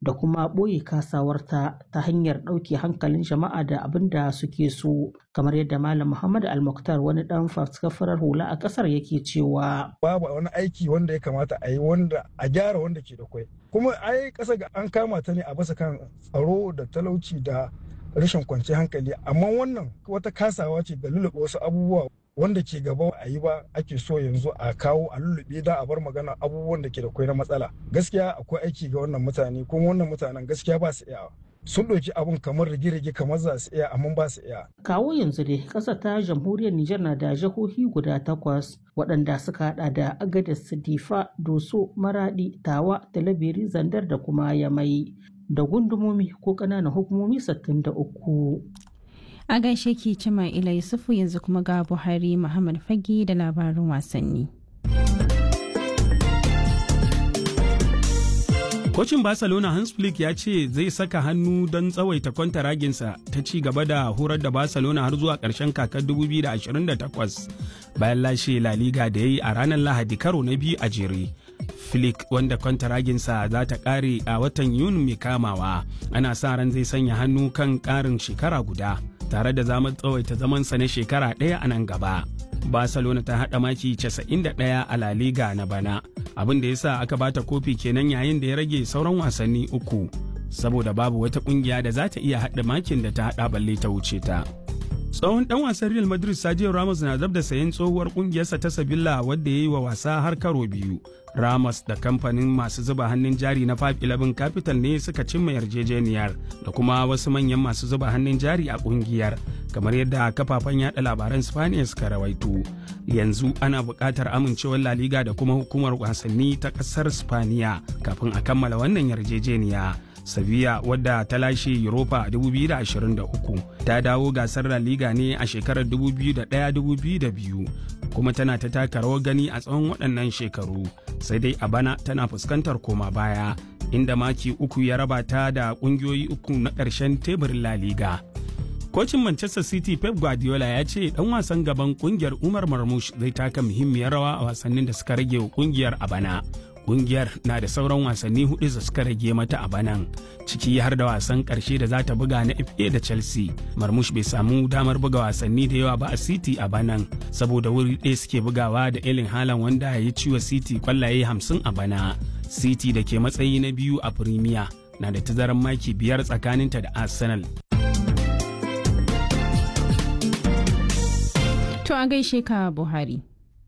da kuma ɓoye kasawarta ta hanyar ɗauke hankalin jama'a da abin da suke so kamar yadda malam muhammad al-muktar wani ɗan faskafarar hula a ƙasar yake cewa babu wani aiki wanda ya kamata a yi wanda a gyara wanda ke da kwai kuma ai ƙasa ga an kama ta ne a bisa kan tsaro da talauci da rashin kwanciyar hankali amma wannan wata kasawa ce ga lulluɓe wasu abubuwa wanda ke gaba a yi ba ake so yanzu a kawo a lullube da a bar magana abubuwan da ke da kwai na matsala gaskiya akwai aiki ga wannan mutane kuma wannan mutanen gaskiya ba su iyawa sun ɗauki abun kamar rige-rige kamar za su iya amma ba su iya. Kawo yanzu dai ƙasa ta jamhuriyar Nijar na da jihohi guda takwas waɗanda suka haɗa da Agadez, Difa, Doso, Maradi, Tawa, Talabiri, Zandar da kuma Yamai da gundumomi ko ƙananan hukumomi 63. A gaishe ki cima ila Yusufu yanzu kuma ga Buhari Muhammad Fage da labarin wasanni. Kocin Barcelona Hans Flick ya ce zai saka hannu don tsawaita kwantaraginsa ta ci gaba da horar da Barcelona har zuwa ƙarshen kakar 2028 bayan lashe La Liga da ya yi a ranar Lahadi karo na biyu a jere. Flick wanda kwantaraginsa za ta ƙare a watan Yuni mai kamawa ana sa ran zai sanya hannu kan ƙarin shekara guda tare da zaman tsawaita zamansa na shekara ɗaya a nan gaba. Barcelona ta haɗa maki 91 a La Liga na bana. abin da ya sa aka bata kofi kenan yayin da ya rage sauran wasanni uku saboda babu wata kungiya da za ta iya haɗa makin da ta haɗa balle ta wuce ta. tsohon dan wasan real madrid sergio ramos na zab da sayen tsohuwar kungiyarsa ta sabilla wadda ya yi wa wasa har karo biyu ramos da kamfanin masu zuba hannun jari na 511 capital ne suka cimma yarjejeniyar da kuma wasu manyan masu zuba hannun jari a kungiyar kamar yadda kafafen yada labaran spaniya suka rawaito yanzu ana buƙatar amincewar la liga da kuma hukumar wasanni ta ƙasar spaniya kafin a kammala wannan yarjejeniya Sevilla wadda ta lashe Europa 2023 ta dawo gasar La Liga ne a shekarar 2001-2002 kuma tana ta taka rawar gani a tsawon waɗannan shekaru sai dai a bana tana fuskantar koma baya inda maki uku ya raba ta da ƙungiyoyi uku na ƙarshen teburin La Liga. Kocin Manchester City Pep Guardiola ya ce ɗan wasan gaban ƙungiyar Umar Marmush zai taka muhimmiyar rawa a wasannin da suka rage wa ƙungiyar a bana. kungiyar na da sauran wasanni hudu da suka rage mata a banan ciki har da wasan karshe da za ta buga na FA da Chelsea. Marmush bai samu damar buga wasanni da yawa ba a City a banan saboda wuri ɗaya suke bugawa da Erling Haaland wanda ya yi ciwa City kwallaye hamsin a bana. City da ke matsayi na biyu a Premier na da tazarar maki biyar tsakaninta da Arsenal. To a gaishe ka Buhari.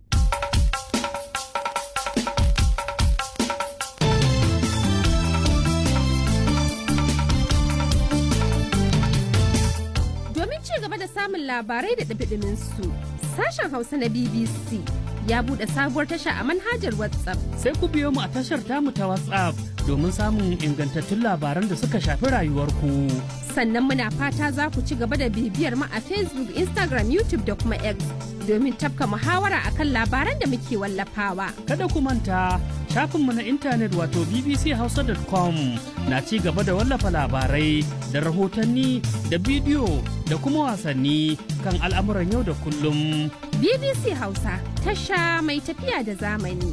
samun labarai da ɗabiɗimin su. Sashen Hausa na BBC ya buɗe sabuwar tasha a manhajar WhatsApp. Sai ku biyo mu a tashar tamu ta WhatsApp domin samun ingantattun labaran da suka shafi rayuwarku. Sannan muna fata za ku ci gaba da bibiyar mu a Facebook, Instagram, YouTube da kuma X domin tafka muhawara akan labaran da muke wallafawa. Kada ku manta shafinmu na intanet wato bbchausa.com na ci gaba da wallafa labarai da rahotanni da bidiyo da kuma wasanni kan al'amuran yau da kullum. BBC Hausa tasha mai tafiya da zamani.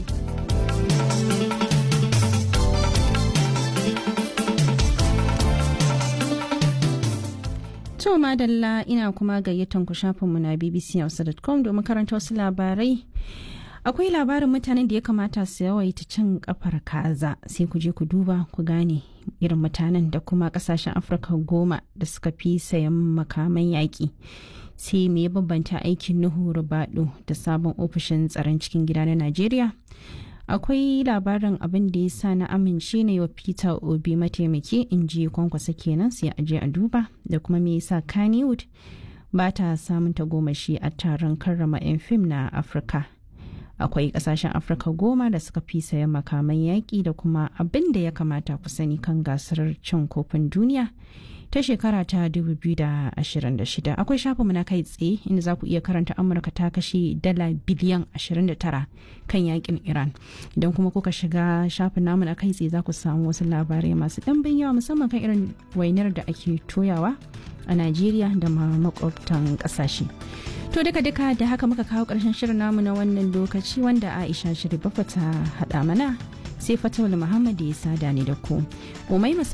To madalla ina kuma gayyatan ku shafinmu na bbchausa.com domin karanta wasu labarai. akwai labarin mutanen da ya kamata su yawaita cin kafar kaza sai ku je ku duba ku gane irin mutanen da kuma kasashen afirka goma da suka fi sayan makaman yaƙi sai me ya bambanta aikin nuhu rubado da sabon ofishin tsaron cikin gida na najeriya akwai labarin abin da ya sa na amince na wa peter obi mataimaki in ji kwankwasa kenan sai a je a duba da kuma me yasa kannywood ba ta samun tagomashi a taron karrama 'yan fim na afirka akwai kasashen afirka goma da suka fi sayan makaman yaƙi da kuma abin da ya kamata ku sani kan gasar cin kofin duniya ta shekara ta 2026 akwai shafinmu na kai tsaye inda za ku iya karanta amurka ta kashe dala biliyan 29 kan yakin iran idan kuma kuka shiga shafin namu na kai tsaye za ku samu wasu labarai masu ɗanbin yawa musamman kan irin wainar da ake toyawa a najeriya da ma makwabtan ƙasashe To duka duka da haka muka kawo ƙarshen shirin namu na wannan lokaci wanda Aisha Shiri Bafa ta haɗa mana sai Fatawul Muhammad ya sada ni da ku. Umai